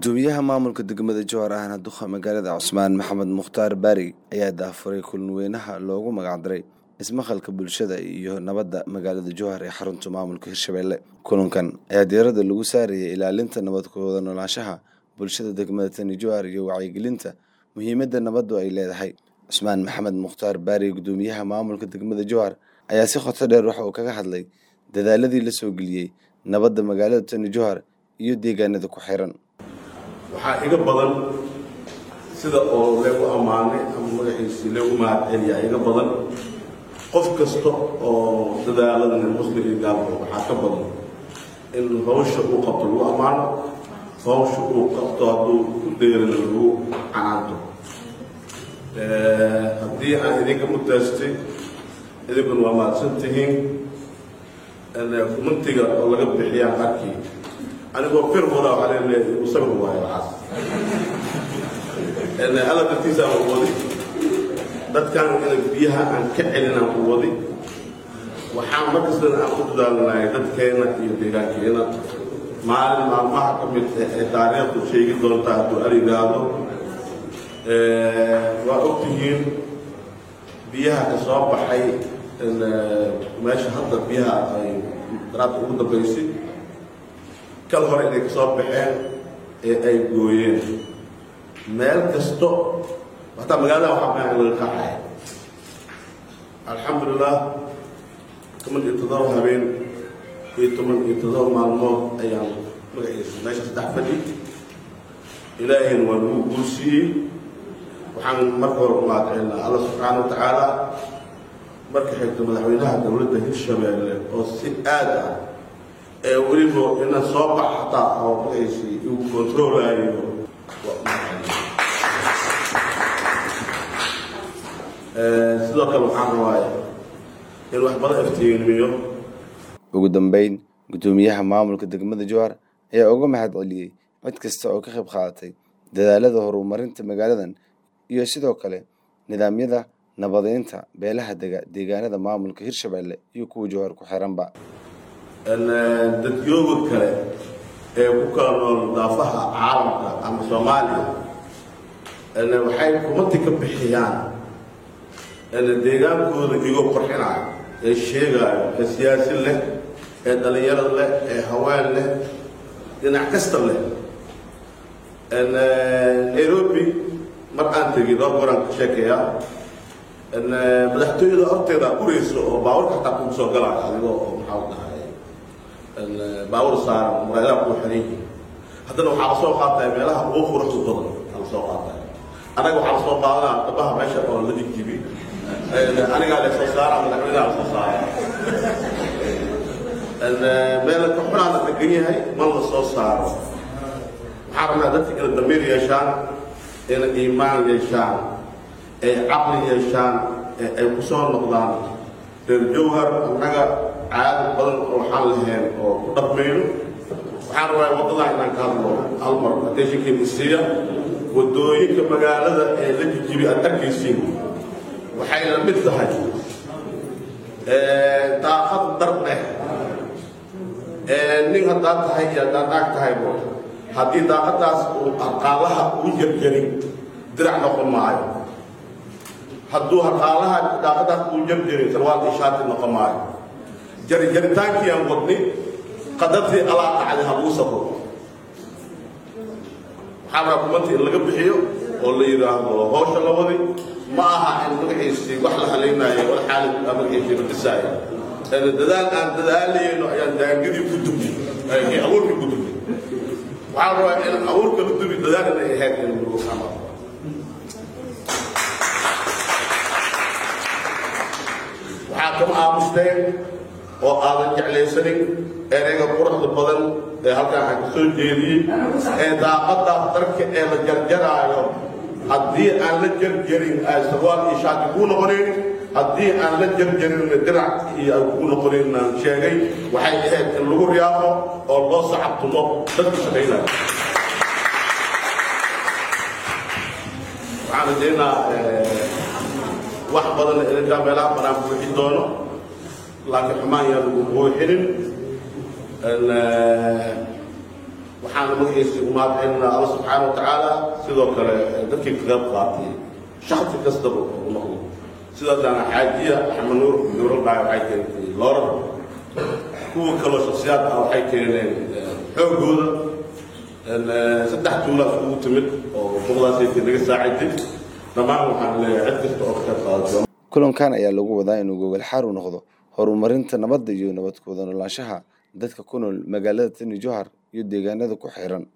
gudoomiyaha maamulka degmada jowhar ahna duqa magaalada cusmaan maxamed mukhtaar baari ayaa daafuray kulan weynaha loogu magacdaray ismaqalka bulshada iyo nabadda magaalada jowhar ee xarunta maamulka hirshabelle kulankan ayaa diirada lagu saarayay ilaalinta nabadkooda noolaanshaha bulshada degmada tani jowhar iyo wacyigelinta muhiimadda nabaddu ay leedahay cusmaan maxamed mukhtaar baari gudoomiyaha maamulka degmada jowhar ayaa si qoto dheer waxa uu kaga hadlay dadaaladii la soo geliyey nabadda magaalada tani jowhar iyo deegaanada ku xiran waxaa iga badan sida oo leegu ammaanay ama magaxiisii leegu mahadceliyaa iga badan qof kasta oo dadaaladana muslim iyo gaalka waxaa ka badan in hawsha uu qabto lagu ammaano hawsha uu qabto hadduu ku dheerina lagu canaanto haddii aan idinka mutaastay idinkuna waa mahadsan tihiin kumantiga oo laga bixiyaan arkii anigoo firmooda waxaa leeleeyahay uu sabir waayo waxaas alla dartiisaan u wadi dadkan ina biyaha aan ka celinaan u wadi waxaan markastana aan ku dadaalnahay dadkeena iyo deegaankeena maalin maalmaha ka mid ee taariikhdu sheegi doontaa hadduu arigaado waa ogtihiin biyaha ka soo baxay meesha hadda biyaha ay daraadka ugu dambaysay kal hore inay ka soo baxeen ee ay gooyeen meel kasto hataa magaalada waxaa maa laga qaxay alxamdulilah toban iyo toddoba habeen iyo toban iyo toddoba maalmood ayaan magaciisa meesha saddex fadhi ilaahayna waa lagu guursiiyey waxaan marka hore ku mahadcelinaa alla subxaana wa tacaala marka xigto madaxweynaha dowladda hirshabeelle oo si aad ah ee weliba ina soo bax hataa oo magaciisi uu kontroolayo sidoo kale waxaan rabaaya in wax badan iftiimiyo ugu dambeyn gudoomiyaha maamulka degmada jowhar ayaa uga mahad celiyey cid kasta oo ka qayb qaadatay dadaalada horumarinta magaaladan iyo sidoo kale nidaamyada nabadeynta beelaha dega deegaanada maamulka hirshabelle iyo kuwa jowhar ku xiranba dadyooga kale ee ku kala nool daafaha caalamka ama soomaaliya waxay kumati ka bixiyaan deegaankooda igoo qorxinayo ee sheegaayo ee siyaasi leh ee dhallinyaro leh ee haween leh dhinac kasta leh nairobi mar aan tegin dhowr goraan ka sheekeeyaa madaxtooyada horteeda ureysa oo baawarka xataa kugu soo galaayo adigoo oo maxaa dhahay baawar saaran muraadaha kuu xiran yihiin haddana waxaa la soo qaataya meelaha ugu quruxda badan aa la soo qaataya anaga waxaa la soo qaadanaa dhabaha meesha oo la jijibi anigaa la soo saara madaxweynaha la soo saara meela ka xunaa la degan yahay man la soo saaro waxaa rabnaa dadka inay damiir yeeshaan inay iimaan yeeshaan ay caqli yeeshaan ee ay ku soo noqdaan reer jowhar annaga caado badan oo waxaan lahayn oo ku dhaqmayno waxaan rabaa waddadaa inaan ka hadlo hal mar attentionkeena siiya waddooyinka magaalada ee la jijibi aad arkaysiin waxay la mid tahay daaqad dar leh nin haddaad tahay iyo haddaad naag tahaybo haddii daaqadaas uu arqaalaha uu jarjarin dirac noqon maayo hadduu arqaalaha daaqadaas uu jarjarin sarwaal ishaati noqon maayo jaritaanki aan wadni qadartii alaa dhacday ha lagu safro waxaa rabaa kumanti in laga bixiyo oo la yidhaahdo hawsha la wadi ma aha in magaciisii wax la halaynaayo wal xaalid magaciisii la dhisaayo dadaal aan dadaalayno ayaan daangadii ku dubnay kii abuurkii ku dubnay waxaa rabaa in abuurka la dubi dadaal inay ahayd in lagu camal waxaa kama aamusteen oo aadan jeclaysanin ereyga quruxda badan ee halkaan aan ka soo jeediyey ee daaqadaas darka ee la jarjaraayo haddii aan la jarjarin ay sarwaal iyo shaati kuu noqonayn haddii aan la jarjarin dirac iyo ay kuu noqonayn aan sheegay waxay ahayd in lagu riyaaqo oo loo sacabtumo dadka shaqaynaya waxaan rajaynaa wax badan idinkaa meelaha banaan buuxi doono laakiin xumaan yaa lagu buuxinin waxaana magaciisii u mahadcelinaa alla subxaana wa tacaala sidoo kale dadkii ka qayb qaatay shaksi kastaba u noqdo sidaasana xaajiya axmed nuur nuuradhaay waxay keentay loorar kuwa kaloo shaksiyaad ah waxay keeneen xoogooda saddex tuulaa iskugu timid oo boqdaasayta naga saaciday dhammaan waxaan leeyahay cid kasta oo ka qayb qaadato kulankan ayaa lagu wadaa inuu gogol xaar u noqdo horumarinta nabadda iyo nabad ku wada noolaanshaha dadka ku nool magaalada tani johar iyo deegaanada ku xiran